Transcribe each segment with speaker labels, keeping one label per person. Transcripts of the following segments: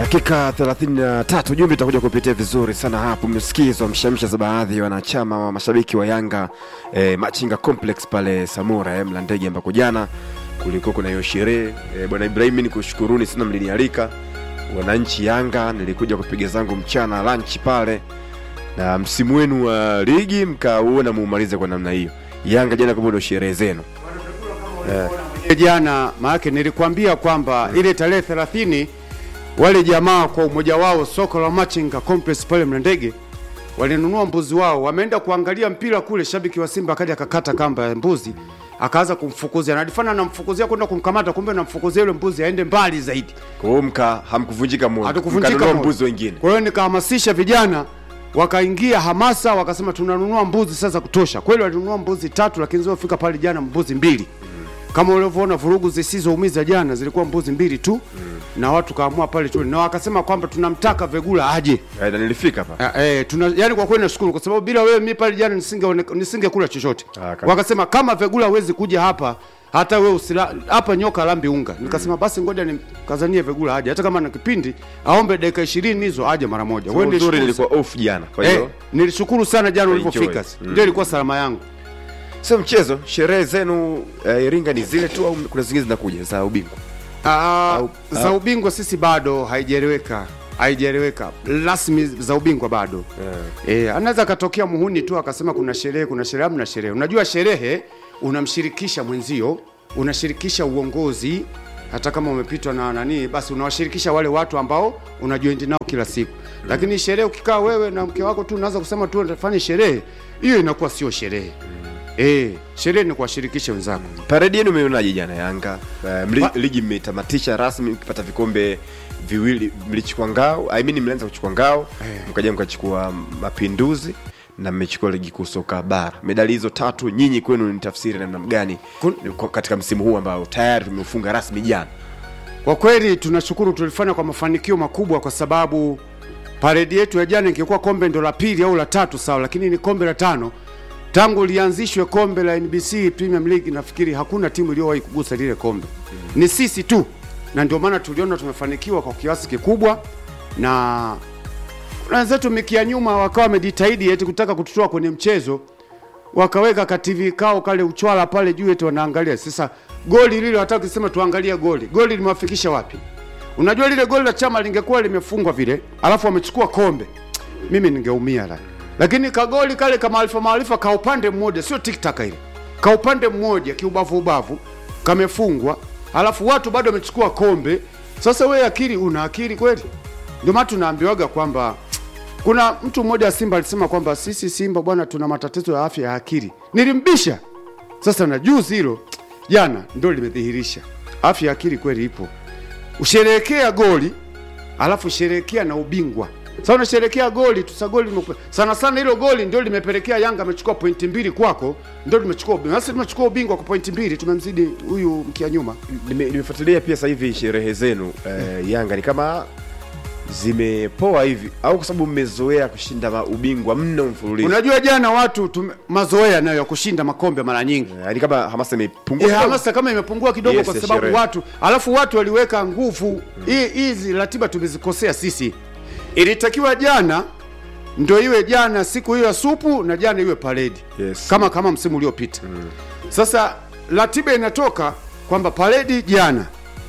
Speaker 1: Dakika 33 jumbe itakuja kupitia vizuri sana hapo. Mmesikizwa mshamsha za baadhi ya wanachama wa mashabiki wa Yanga eh, Machinga Complex pale Samora eh, Mlandege ambako jana kulikuwa kuna hiyo sherehe eh, bwana Ibrahim, nikushukuruni sana mlinialika wananchi Yanga, nilikuja kupiga zangu mchana lunch pale, na msimu wenu wa ligi mkauona muumalize kwa namna hiyo. Yanga jana kama ndio sherehe zenu
Speaker 2: Ile jana maanake nilikwambia kwamba ile tarehe 30 wale jamaa kwa umoja wao soko la Machinga Complex pale Mlandege walinunua mbuzi wao, wameenda kuangalia mpira kule. Shabiki wa Simba akaja akakata kamba ya mbuzi akaanza kumfukuzia, nadifana anamfukuzia kwenda kumkamata, kumbe namfukuzia yule mbuzi aende mbali zaidi,
Speaker 1: kwa hiyo mka hamkuvunjika moyo,
Speaker 2: hatukuvunjika
Speaker 1: mkanunua
Speaker 2: moyo.
Speaker 1: mbuzi wengine.
Speaker 2: Kwa hiyo nikahamasisha vijana wakaingia hamasa, wakasema tunanunua mbuzi sasa kutosha. Kweli walinunua mbuzi tatu, lakini zilizofika pale jana mbuzi mbili. Kama ulivyoona vurugu zisizoumiza jana zilikuwa mbuzi mbili tu, na watu kaamua pale tu, na wakasema kwamba tunamtaka Vegula aje.
Speaker 1: Eh, na nilifika hapa
Speaker 2: Eh, eh, tuna yani kwa kweli nashukuru kwa sababu bila wewe mimi pale jana nisinge nisingekula chochote.
Speaker 1: Ah, kabisa.
Speaker 2: Wakasema kama Vegula hawezi kuja hapa hata wewe usila hapa nyoka lambi unga. Nikasema basi ngoja nikazanie Vegula aje hata kama na kipindi aombe dakika 20 hizo aje mara moja. Wewe
Speaker 1: uzuri
Speaker 2: ndio
Speaker 1: nilikuwa off jana, kwa hiyo
Speaker 2: Eh, nilishukuru sana jana
Speaker 1: Enjoy.
Speaker 2: ulivyofika.
Speaker 1: Mm.
Speaker 2: Ndio ilikuwa salama yangu.
Speaker 1: sio mchezo. Sherehe zenu eh, Iringa ni zile tu au kuna zingine zinakuja za ubingwa?
Speaker 2: Ah,
Speaker 1: Au-
Speaker 2: za ubingwa sisi bado haijaeleweka. Haijaeleweka. Rasmi za ubingwa bado. Eh, anaweza akatokea muhuni tu akasema kuna sherehe, kuna sherehe, hamna sherehe. Unajua sherehe unamshirikisha mwenzio, unashirikisha uongozi hata kama umepitwa na nani, basi unawashirikisha wale watu ambao unajoin nao kila siku. Lakini sherehe ukikaa wewe na mke wako tu unaanza kusema tu utafanya sherehe, hiyo inakuwa sio sherehe. Eh, sherehe ni kuwashirikisha wenzako.
Speaker 1: Paredi yenu umeonaje jana Yanga? Eh, mli, ligi mmetamatisha rasmi mkipata vikombe viwili, mlichukua ngao, I mean mlianza kuchukua ngao, mkaja mkachukua mapinduzi na mmechukua ligi kuu soka bara. Medali hizo tatu nyinyi kwenu ni tafsiri namna gani
Speaker 2: Kun-
Speaker 1: kwa- katika msimu huu ambao tayari tumeufunga rasmi jana?
Speaker 2: Kwa kweli tunashukuru, tulifanya kwa mafanikio makubwa, kwa sababu paredi yetu ya jana ingekuwa kombe ndo la pili au la tatu sawa, lakini ni kombe la tano tangu lianzishwe kombe la NBC Premium League. Nafikiri hakuna timu iliyowahi kugusa lile kombe, ni sisi tu, na ndio maana tuliona tumefanikiwa kwa kiasi kikubwa, na kuna wenzetu mikia nyuma wakawa wamejitahidi eti kutaka kututoa kwenye mchezo wakaweka ka TV kao kale uchwala pale juu eti wanaangalia. Sasa goli lile wataka kusema tuangalie goli, goli limewafikisha wapi? Unajua lile goli la chama lingekuwa limefungwa vile, alafu wamechukua kombe, mimi ningeumia la. Lakini kagoli kale kama maarifa maarifa ka upande mmoja, sio tiktaka ile, ka upande mmoja kiubavu ubavu kamefungwa, alafu watu bado wamechukua kombe. Sasa wewe akili, una akili kweli? Ndio maana tunaambiwaga kwamba kuna mtu mmoja wa Simba alisema kwamba sisi Simba bwana, tuna matatizo ya afya ya akili. Nilimbisha. Sasa na juzi hilo jana ndio limedhihirisha afya ya akili kweli ipo. Usherehekea goli alafu sherehekea na ubingwa. Sasa unasherehekea goli tu, sasa goli limepe- sana sana, hilo goli ndio limepelekea Yanga amechukua pointi mbili kwako, ndio limechukua ubingwa. Sasa tumechukua ubingwa kwa pointi mbili, tumemzidi huyu mkia nyuma.
Speaker 1: Nime- Nimefuatilia pia sasa hivi sherehe zenu eh, Yanga ni kama zimepoa hivi au kwa sababu mmezoea kushinda ma- ubingwa mno mfululizo?
Speaker 2: Unajua jana watu tume, mazoea nayo ya kushinda makombe mara nyingi
Speaker 1: Eh, ni kama hamasa imepungua
Speaker 2: Eh,
Speaker 1: kidogo.
Speaker 2: hamasa kama imepungua kidogo
Speaker 1: Yes,
Speaker 2: kwa
Speaker 1: ya
Speaker 2: sababu
Speaker 1: sherehe.
Speaker 2: watu alafu watu waliweka nguvu hii hizi ratiba tumezikosea sisi. Ilitakiwa jana ndio iwe jana siku hiyo ya supu na jana iwe paredi
Speaker 1: Yes.
Speaker 2: kama kama msimu uliopita. Sasa ratiba inatoka kwamba paredi jana,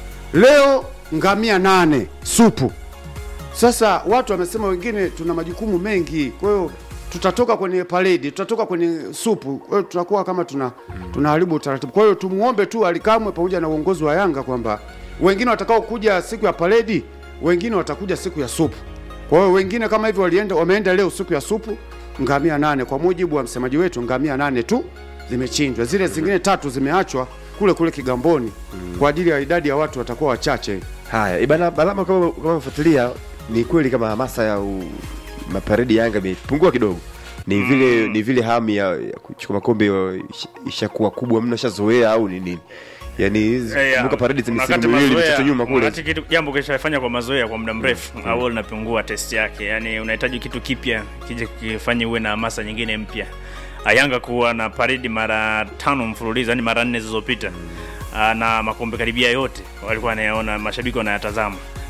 Speaker 2: leo ngamia nane supu. Sasa watu wamesema wengine tuna majukumu mengi, kwa hiyo tutatoka kwenye paredi, tutatoka kwenye supu, kwa hiyo tutakuwa kama tuna tunaharibu utaratibu. Kwa hiyo tumuombe tu Alikamwe pamoja na uongozi wa Yanga kwamba wengine watakao kuja siku ya paredi, wengine watakuja siku ya supu. Kwa hiyo wengine kama hivyo walienda wameenda leo siku ya supu, ngamia nane. Kwa mujibu wa msemaji wetu, ngamia nane tu zimechinjwa, zile zingine tatu zimeachwa kule kule Kigamboni kwa ajili ya idadi ya watu watakuwa wachache.
Speaker 1: Haya, ibana Balama, kama kama umefuatilia, ni kweli kama hamasa ya u, maparedi ya Yanga imepungua kidogo. Ni vile ni vile hamu ya, ya kuchukua makombe ya- isha- ishakuwa kubwa mno, shazoea au ni nini? Yaani hizi
Speaker 3: Eh, ya.
Speaker 1: kumbuka paredi za misimu
Speaker 3: Wakati
Speaker 1: miwili
Speaker 3: mazoea-
Speaker 1: mitatu nyuma kule.
Speaker 3: wakati kitu jambo kishafanya kwa mazoea kwa muda mrefu mm. au linapungua test yake yani unahitaji kitu kipya kije kifanye uwe na hamasa nyingine mpya Ah, Yanga kuwa na paredi mara tano mfululizo yani mara nne zilizopita Ah, na makombe karibia yote walikuwa wanayaona mashabiki wanayatazama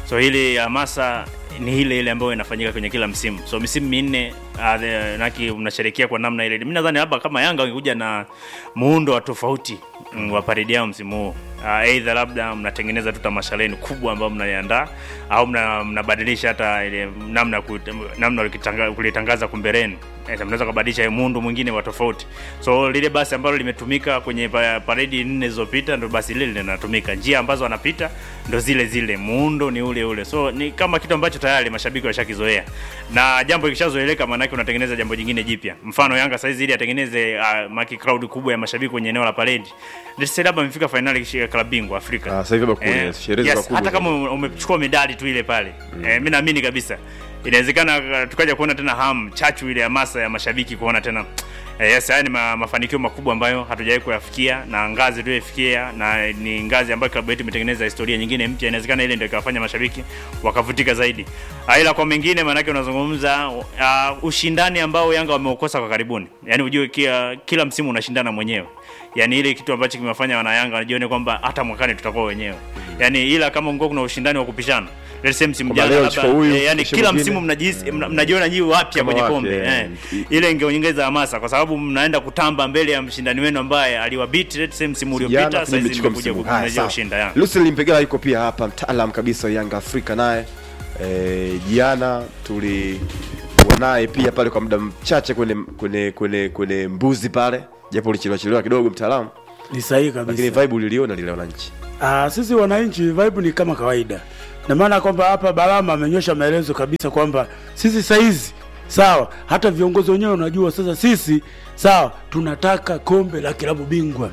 Speaker 3: so ile hamasa ni ile ile ambayo inafanyika kwenye kila msimu so misimu minne uh, the- naki mnasherekea kwa namna ile mi nadhani labda kama yanga wangekuja na muundo wa tofauti mm, wa paredi yao msimu huu uh, eidha labda mnatengeneza tu tamasha lenu kubwa ambayo mnaliandaa au mna- mnabadilisha hata ile namna ya kut- namna ulikitanga- kulitangaza kumbeleni Eh, mnaweza kubadilisha muundo mwingine wa tofauti so lile basi ambalo limetumika kwenye pa- paredi nne zilizopita ndo basi lile linatumika njia ambazo wanapita ndo zile zile muundo ni ule ule so ni kama kitu ambacho tayari mashabiki washakizoea na jambo likishazoeleka maanake unatengeneza jambo jingine jipya mfano yanga saizi ili atengeneze uh, maki crowd kubwa ya mashabiki kwenye eneo la paredi let's say labda amefika fainali ya klabu bingwa afrika
Speaker 1: Ah, sasa hivi hapa kuna
Speaker 3: Eh,
Speaker 1: sherehe
Speaker 3: yes,
Speaker 1: zilikuwa
Speaker 3: hata
Speaker 1: kubwa
Speaker 3: kama ume- umechukua medali tu ile pale mm. eh, mi naamini kabisa inawezekana uh, tukaja kuona tena ham chachu ile hamasa ya mashabiki kuona tena eh, yes haya ni ma, mafanikio makubwa ambayo hatujawahi kuyafikia na ngazi tuliyofikia na ni ngazi ambayo klabu yetu imetengeneza historia nyingine mpya inawezekana ile ndio ikawafanya mashabiki wakavutika zaidi Ah, ila kwa mengine maanake unazungumza uh, ushindani ambao yanga wameukosa kwa karibuni yaani ujue kila, kila msimu unashindana mwenyewe yani ile kitu ambacho kimewafanya wanayanga wanajione kwamba hata mwakani tutakuwa wenyewe yani ila kama ungekuwa kuna ushindani wa kupishana let's say msimu
Speaker 1: Kwamba
Speaker 3: jana
Speaker 1: leo
Speaker 3: labda
Speaker 1: chukua huyu,
Speaker 3: eh, yani
Speaker 1: kesho
Speaker 3: kila
Speaker 1: mwingine.
Speaker 3: msimu mnajihisi mna- mnajiona nyi wapya
Speaker 1: Kama
Speaker 3: kwenye
Speaker 1: wapya,
Speaker 3: kombe
Speaker 1: eh.
Speaker 3: eh. ile ingeongeza hamasa kwa sababu mnaenda kutamba mbele ya mshindani wenu ambaye aliwabiti let's say msimu
Speaker 1: Jana
Speaker 3: uliopita
Speaker 1: kwenye
Speaker 3: sasa hizi
Speaker 1: mmechukua
Speaker 3: mmekuja
Speaker 1: msimu. Haya,
Speaker 3: kumejea
Speaker 1: sawa.
Speaker 3: ushinda ya
Speaker 1: Lucien Limpegela yuko pia hapa, mtaalam kabisa wa Yanga Afrika naye. Eh, jana tulikuwa naye pia pale kwa muda mchache kwenye kwenye kwenye kwenye mbuzi pale, japo ulichelewa chelewa kidogo mtaalamu,
Speaker 4: Ni sahihi
Speaker 1: lakini
Speaker 4: kabisa.
Speaker 1: vibe uliliona lile wananchi.
Speaker 4: Ah, sisi wananchi vibe ni kama kawaida, na maana kwamba hapa Balama amenyosha maelezo kabisa kwamba sisi saizi sawa, hata viongozi wenyewe unajua sasa sisi sawa, tunataka kombe la kilabu bingwa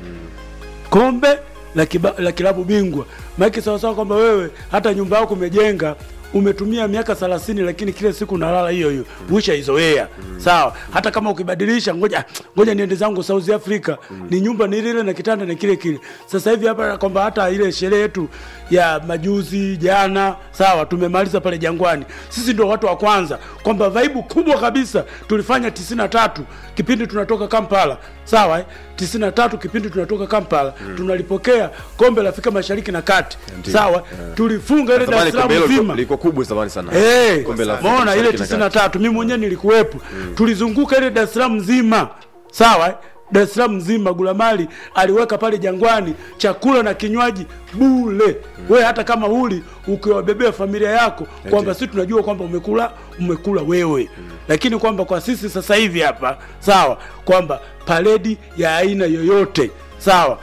Speaker 4: kombe la, kiba, la kilabu bingwa maana sawa sawa kwamba wewe hata nyumba yako umejenga umetumia miaka 30 lakini kila siku unalala hiyo hiyo ushaizoea sawa hata kama ukibadilisha ngoja ngoja niende zangu South Africa ni nyumba ni ile na kitanda ni kile kile sasa hivi hapa kwamba hata ile sherehe yetu ya majuzi jana sawa tumemaliza pale Jangwani sisi ndio watu wa kwanza kwamba vaibu kubwa kabisa tulifanya 93 kipindi tunatoka Kampala sawa eh? 93 kipindi tunatoka Kampala tunalipokea kombe la Afrika Mashariki na Kati
Speaker 1: Ndiyo.
Speaker 4: sawa tulifunga ile Dar
Speaker 1: Zamani
Speaker 4: es Salaam
Speaker 1: kombe hilo
Speaker 4: nzima
Speaker 1: liko kubwa zamani sana.
Speaker 4: Eh,
Speaker 1: Kombe la Afrika
Speaker 4: Umeona ile
Speaker 1: Mashariki na
Speaker 4: 93 mimi mwenyewe nilikuwepo. Tulizunguka ile Dar es Salaam nzima. Sawa? eh? Dar es Salaam nzima Gulamali aliweka pale Jangwani chakula na kinywaji bule. We hata kama huli ukiwabebea familia yako kwamba sisi tunajua kwamba umekula umekula wewe. Lakini kwamba kwa sisi sasa hivi hapa sawa kwamba paredi ya aina yoyote sawa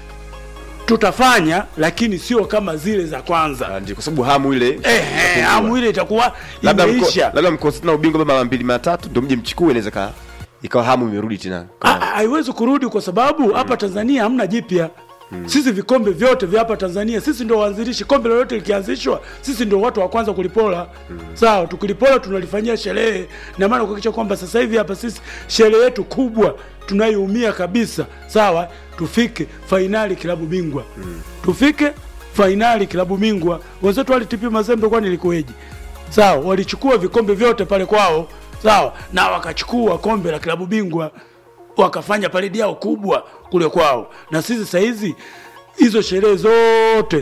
Speaker 4: tutafanya lakini sio kama zile za kwanza.
Speaker 1: Ah, Ndio kwa sababu hamu ile
Speaker 4: Ehe, hamu ile itakuwa
Speaker 1: labda mko,
Speaker 4: imeisha.
Speaker 1: labda mkosi na ubingwa mara mbili mara tatu ndio mje mchukue inaweza ka ikawa hamu imerudi tena.
Speaker 4: Ah, ah, haiwezi kurudi kwa sababu hapa Tanzania hamna jipya. Sisi vikombe vyote vya hapa Tanzania sisi ndio waanzilishi. Kombe lolote likianzishwa, sisi ndio watu wa kwanza kulipola. Sawa, tukilipola tunalifanyia sherehe, na maana kuhakikisha kwamba sasa hivi hapa sisi sherehe yetu kubwa tunayoumia kabisa, sawa, tufike fainali kilabu bingwa, tufike fainali kilabu bingwa. Wenzetu walitp Mazembe, kwani ilikuweje? Sawa, walichukua vikombe vyote pale kwao, sawa, na wakachukua kombe la kilabu bingwa wakafanya paredi yao kubwa kule kwao, na sisi sasa hizi hizo sherehe zote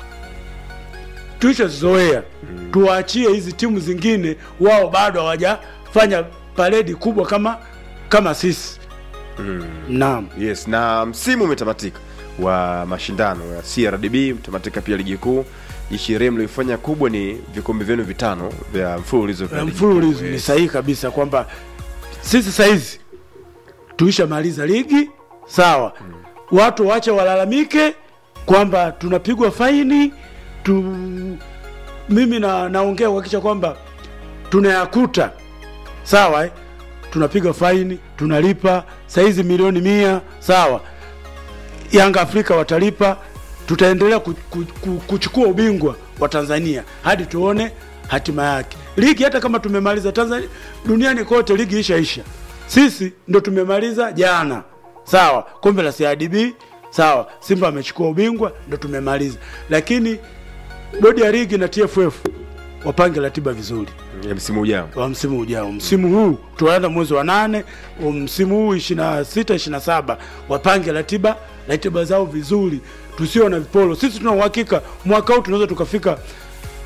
Speaker 4: tuishazizoea. Tuwaachie hizi timu zingine, wao bado hawajafanya paredi kubwa kama kama sisi. Naam.
Speaker 1: Yes, na msimu umetamatika wa mashindano ya CRDB umetamatika pia ligi kuu. Sherehe mlioifanya kubwa ni vikombe vyenu vitano vya mfululizo vya
Speaker 4: Ya
Speaker 1: ligi
Speaker 4: mfululizo
Speaker 1: kuu.
Speaker 4: ni
Speaker 1: Yes.
Speaker 4: sahihi kabisa kwamba sisi saizi tuishamaliza ligi sawa, watu wache walalamike kwamba tunapigwa faini tu. Mimi na naongea kuhakikisha kwamba tunayakuta sawa, eh? tunapiga faini tunalipa saizi milioni mia sawa, Yanga Afrika watalipa, tutaendelea ku, ku, ku, kuchukua ubingwa wa Tanzania hadi tuone hatima yake. Ligi hata kama tumemaliza Tanzania, duniani kote ligi ishaisha, sisi ndo tumemaliza jana, sawa. Kombe la CRDB sawa, Simba amechukua ubingwa, ndo tumemaliza, lakini bodi ya ligi na TFF wapange ratiba vizuri
Speaker 1: ya msimu ujao.
Speaker 4: wa msimu ujao. Msimu huu tunaenda mwezi wa nane, wa msimu huu 26 27, wapange ratiba ratiba zao vizuri, tusio na vipolo. Sisi tuna uhakika mwaka huu tunaweza tukafika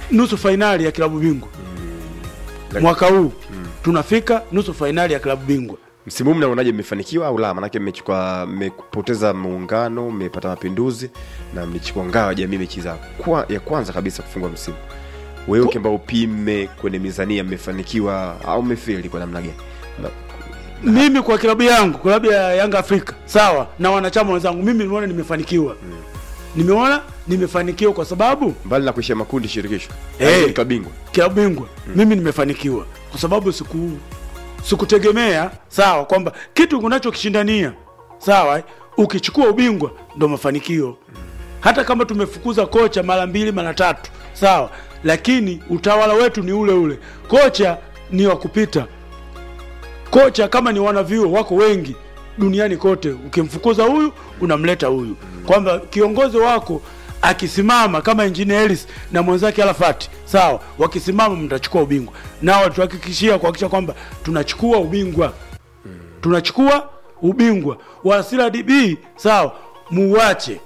Speaker 4: nusu fainali ya klabu bingwa mwaka huu tunafika nusu fainali ya klabu bingwa
Speaker 1: msimu huu mnaonaje mmefanikiwa au la manake mmechukua mmepoteza muungano mmepata mapinduzi na mlichukua ngao ya jamii mechi za kwa, ya kwanza kabisa kufungwa msimu wewe ukiamba upime kwenye mizania mmefanikiwa au mmefeli kwa namna gani Na-
Speaker 4: mimi kwa klabu yangu klabu ya yanga afrika sawa na wanachama wenzangu mimi nimeona nimefanikiwa nimeona nimefanikiwa kwa sababu
Speaker 1: mbali na kuishia makundi shirikisho
Speaker 4: Eh.
Speaker 1: hey. kabingwa
Speaker 4: klabu bingwa mimi nimefanikiwa kwa sababu siku sikutegemea sawa kwamba kitu unachokishindania sawa eh, ukichukua ubingwa ndo mafanikio hata kama tumefukuza kocha mara mbili mara tatu sawa lakini utawala wetu ni ule ule kocha ni wa kupita kocha kama ni wanavyuo wako wengi duniani kote ukimfukuza huyu unamleta huyu kwamba kiongozi wako akisimama kama engineer Ellis na mwenzake Arafat sawa wakisimama mtachukua ubingwa nao tuhakikishia kuhakikisha kwamba tunachukua ubingwa tunachukua ubingwa wasira DB sawa muwache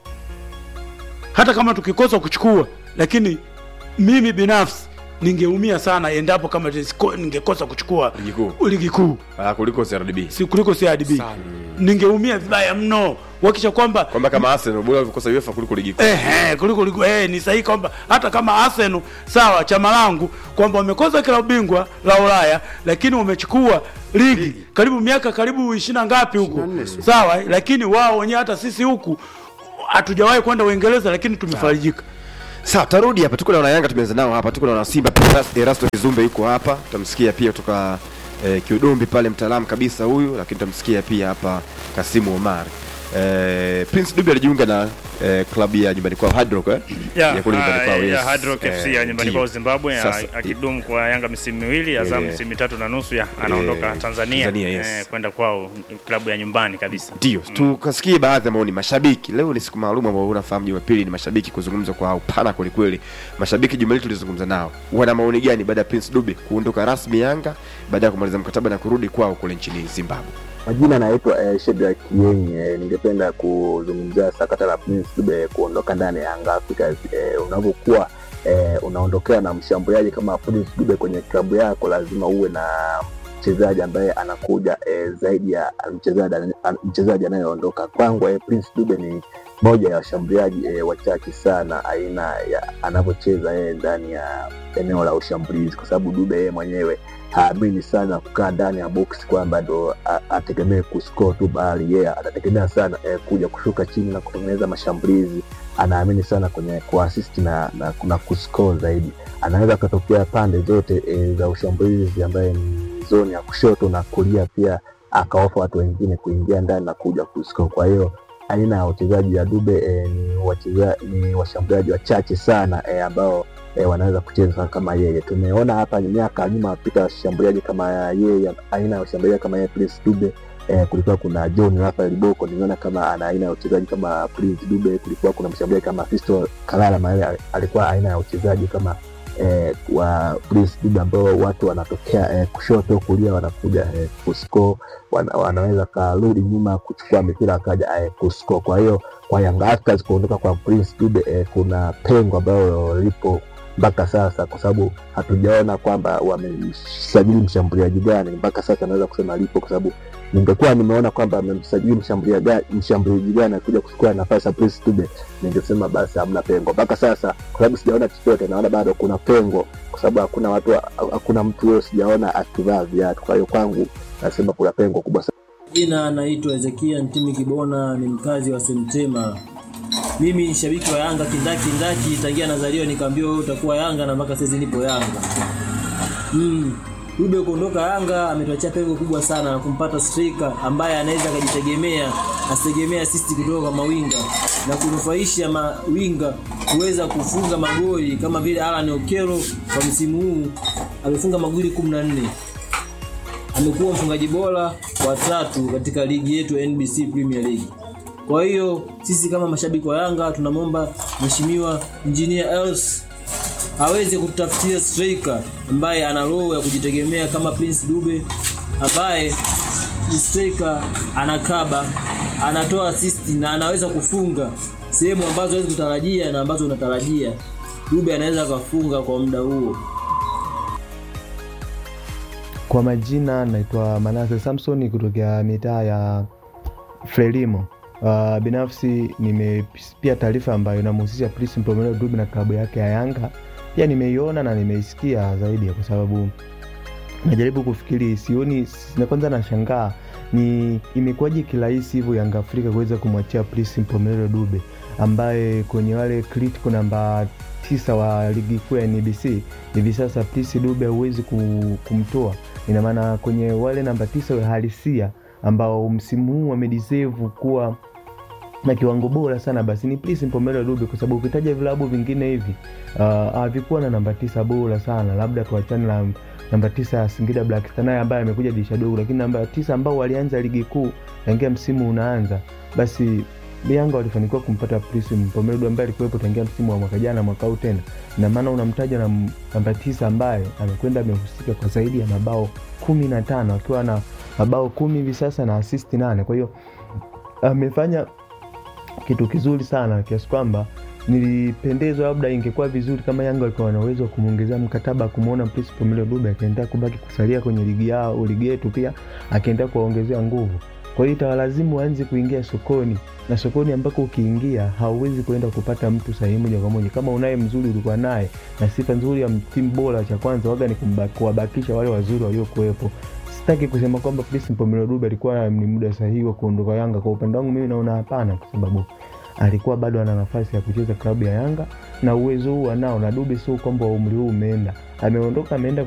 Speaker 4: hata kama tukikosa kuchukua lakini mimi binafsi ningeumia sana endapo kama tisiko- ningekosa kuchukua
Speaker 1: Ligi kuu.
Speaker 4: ligi kuu
Speaker 1: ah, kuliko CRDB
Speaker 4: si kuliko CRDB ningeumia vibaya mno wakisha kwamba
Speaker 1: kwamba kama Arsenal bora walikosa UEFA kuliko ligi kuu
Speaker 4: Ehe, kuliko kuliko eh, ni sahihi kwamba hata kama Arsenal sawa chama langu kwamba wamekosa klabu bingwa la Ulaya lakini wamechukua ligi karibu miaka karibu ishirini na ngapi huku
Speaker 2: 24 sio?
Speaker 4: sawa, eh, lakini wao wenyewe hata sisi huku hatujawahi kwenda Uingereza lakini tumefarijika.
Speaker 1: sawa tarudi hapa tuko na wanayanga tumeanza nao hapa tuko na wanasimba pia Eras- erasto kizumbe yuko hapa tutamsikia pia kutoka eh, kiudombi pale mtaalamu kabisa huyu lakini tutamsikia pia hapa kasimu omar eh, prince dubi alijiunga na eh, klabu ya nyumbani kwao Hard Rock, eh?
Speaker 3: ya,
Speaker 1: kule nyumbani
Speaker 3: ah,
Speaker 1: kwao,
Speaker 3: ya
Speaker 1: yes.
Speaker 3: Hard Rock FC ya
Speaker 1: Eh,
Speaker 3: nyumbani
Speaker 1: ndio.
Speaker 3: kwao Zimbabwe ya-
Speaker 1: Sasa,
Speaker 3: akidumu kwa Yanga misimu miwili Azam
Speaker 1: Eh,
Speaker 3: misimu mitatu na nusu ya anaondoka
Speaker 1: eh,
Speaker 3: Tanzania,
Speaker 1: Tanzania, yes.
Speaker 3: eh, kwenda kwao klabu ya nyumbani kabisa.
Speaker 1: ndio tukasikie baadhi ya maoni mashabiki leo ni siku maalum ambao unafahamu jumapili ni mashabiki kuzungumza kwa upana kwelikweli mashabiki jumapili tulizungumza nao wana maoni gani baada ya prince dube kuondoka rasmi yanga baada ya kumaliza mkataba na kurudi kwao kule nchini zimbabwe
Speaker 5: Majina naitwa eh, Shedrack Kienyi. Eh, ningependa kuzungumzia sakata la Prince Dube kuondoka ndani ya Yanga Africans. Eh, unavyokuwa eh, unaondokea na mshambuliaji kama Prince Dube kwenye klabu yako, lazima uwe na mchezaji ambaye anakuja eh, zaidi ya mchezaji an- mchezaji anayeondoka. Kwangu eh, Prince Dube ni moja ya washambuliaji eh, wachache sana aina ya anavyocheza yeye ndani ya eneo la ushambulizi, kwa sababu Dube yeye mwenyewe haamini sana kukaa ndani ya box kwamba ndo a- ategemee kuscore tu, bali yeye anategemea sana eh, kuja kushuka chini na kutengeneza mashambulizi. Anaamini sana kwenye kuassist na, na, na kuscore zaidi. Anaweza akatokea pande zote eh, za ushambulizi ambaye ni zoni ya kushoto na kulia, pia akaofa watu wengine kuingia ndani na kuja kuscore. Kwa hiyo aina ya wachezaji ya Dube eh, ni, wacheza, ni washambuliaji wachache sana eh, ambao e, wanaweza kucheza kama yeye. Tumeona hapa ni miaka ya nyuma pita washambuliaji kama yeye, aina ya washambuliaji kama yeye Prince Dube. E, kulikuwa kuna John Rafael Boko, niliona kama ana aina ya uchezaji kama Prince Dube. Kulikuwa kuna mshambuliaji kama Fisto Kalala Mayele, alikuwa aina ya uchezaji kama e, wa Prince Dube, ambao watu wanatokea e, kushoto kulia, wanakuja e, kuscore, wana, wanaweza karudi nyuma kuchukua mipira akaja e, kuscore. Kwa hiyo kwa Young Africans kuondoka kwa Prince Dube e, kuna pengo ambayo lipo mpaka sasa, kwa sababu hatujaona kwamba wamemsajili mshambuliaji gani mpaka sasa. Naweza kusema lipo, kwa sababu ningekuwa nimeona kwamba amemsajili mshambulia ga- mshambuliaji gani akuja kuchukua nafasi ya Prince Dube, ningesema basi hamna pengo mpaka sasa, kwa sababu sijaona chochote. Naona bado kuna pengo, kwa sababu hakuna watu, hakuna mtu huyo sijaona akivaa viatu. Kwa hiyo kwangu nasema kuna pengo kubwa sana.
Speaker 6: Jina naitwa Ezekia Ntimi Kibona, ni mkazi wa Semtema. Mimi ni shabiki wa Yanga kindaki kindaki, tangia nazaliwa nikaambiwa wewe utakuwa Yanga na mpaka sasa nipo Yanga. Mm. Dube kuondoka Yanga ametuachia pengo kubwa sana na kumpata striker ambaye anaweza akajitegemea, asitegemea assist kutoka kwa mawinga na kunufaisha mawinga kuweza kufunga magoli kama vile Alan Okero kwa msimu huu amefunga magoli 14 amekuwa mfungaji bora wa tatu katika ligi yetu ya NBC Premier League. Kwa hiyo sisi kama mashabiki wa Yanga tunamwomba Mheshimiwa Engineer Els aweze kututafutia striker ambaye ana roho ya kujitegemea kama Prince Dube ambaye ni striker anakaba, anatoa assist na anaweza kufunga sehemu ambazo huwezi kutarajia na ambazo unatarajia. Dube anaweza akafunga kwa muda huo.
Speaker 7: Kwa majina naitwa Manase Samson kutokea mitaa ya Frelimo. Uh, binafsi nimesikia taarifa ambayo inamhusisha Prince Mpomelo Dube na klabu yake ya Yanga. Pia nimeiona na nimeisikia zaidi, kwa sababu najaribu kufikiri, sioni na kwanza nashangaa ni imekuwaje kirahisi hivyo Yanga Afrika kuweza kumwachia Prince Mpomelo Dube ambaye kwenye wale critical namba tisa wa ligi kuu ya NBC hivi sasa Prince Dube hauwezi ku- kumtoa. Ina maana kwenye wale namba tisa wa halisia ambao msimu huu wamedeserve kuwa na kiwango bora sana basi ni Prince Mpomelo Dube, kwa sababu ukitaja vilabu vingine hivi uh, havikuwa na namba tisa bora sana, labda tuachane na namba tisa ya Singida Black Stars naye ambaye amekuja dirisha dogo, lakini namba tisa ambao walianza ligi kuu tangia msimu unaanza, basi Yanga walifanikiwa kumpata Prince Mpomelo Dube ambaye alikuwepo tangia msimu wa mwaka jana mwaka huu tena. Ina maana unamtaja na m- namba tisa ambaye amekwenda amehusika kwa zaidi ya mabao kumi na tano akiwa na mabao kumi hivi sasa na assist nane. Kwa hiyo amefanya kitu kizuri sana kiasi kwamba nilipendezwa, labda ingekuwa vizuri kama Yanga walikuwa wana uwezo wa kumwongezea mkataba, kumwona Prince Mpomelo Dube akiendelea kubaki kusalia kwenye ligi yao ligi yetu, pia akiendelea kuwaongezea nguvu. Kwa hiyo itawalazimu waanze kuingia sokoni, na sokoni ambako ukiingia hauwezi kuenda kupata mtu sahihi moja kwa moja. Kama unaye mzuri ulikuwa naye na sifa nzuri ya timu bora, cha kwanza waga ni kumba- kuwabakisha wale wazuri waliokuwepo. Sitaki kusema kwamba Prince Mpomelo Dube alikuwa ni muda sahihi wa kuondoka Yanga. Kwa upande wangu mimi naona hapana, kwa sababu alikuwa bado ana nafasi ya kucheza klabu ya Yanga na uwezo huu anao, na Dube sio kwamba umri huu umeenda, ameondoka ameenda